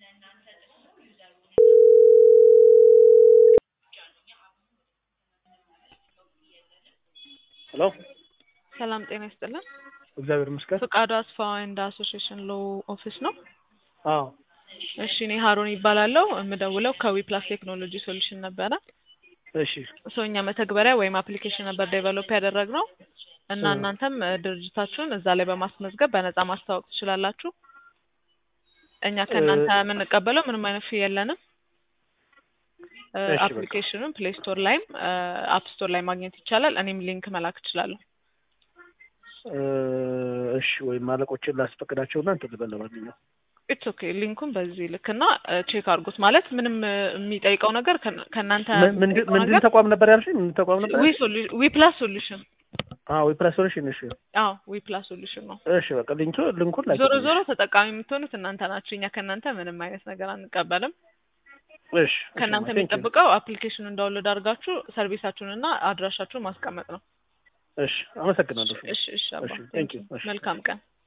ሄሎ ሰላም ጤና ይስጥልን። እግዚአብሔር ይመስገን። ፍቃዱ አስፋ እንደ አሶሲዬሽን ሎ ኦፊስ ነው። አዎ እሺ እኔ ሀሩን ይባላለሁ። የምደውለው ከዊፕላስ ቴክኖሎጂ ሶሉሽን ነበረ። እሺ ሰው እኛ መተግበሪያ ወይም አፕሊኬሽን ነበር ዴቨሎፕ ያደረግነው እና እ እናንተም እ ድርጅታችሁን እዛ ላይ በማስመዝገብ በነፃ ማስተዋወቅ ትችላላችሁ። እኛ ከእናንተ የምንቀበለው ምንም አይነት ፊ የለንም። እ እሺ፣ በቃ። አፕሊኬሽኑን ፕሌይ ስቶር ላይም አፕ ስቶር ላይ ማግኘት ይቻላል። እኔም ሊንክ መላክ እችላለሁ። እ እሺ ወይም አለቆችን ላስፈቅዳቸውና እንትን ልበል። ለማንኛውም ኢትስ ኦኬ ሊንኩን በዚህ ልክና ቼክ አድርጉት። ማለት ምንም እ የሚጠይቀው ነገር ከእና- ከእናንተ ምን- ምንድን የሚጠይቀው ምንድን ነገር ተቋም ነበር ያልሽኝ? ምን ተቋም ነበር? ዊ ሶሉ- ዊ ፕላስ ሶሉሽን አዎ ዊፕላስ ሶሉሽን። እሺ አዎ ዊ ፕላስ ሶሉሽን ነው። እሺ በቃ ሊንኩ ሊንኩን ላይ ዞሮ ዞሮ ተጠቃሚ የምትሆኑት እናንተ ናችሁ። እኛ ከእናንተ ምንም አይነት ነገር አንቀበልም። እሺ ከእናንተ ቴንክ ዩ። የሚጠብቀው አፕሊኬሽኑን ዳውንሎድ አድርጋችሁ ሰርቪሳችሁንና አድራሻችሁን ማስቀመጥ ነው። እሺ አመሰግናለሁ። እሺ እሺ አባ እሺ ቴንክ ዩ። እሺ መልካም ቀን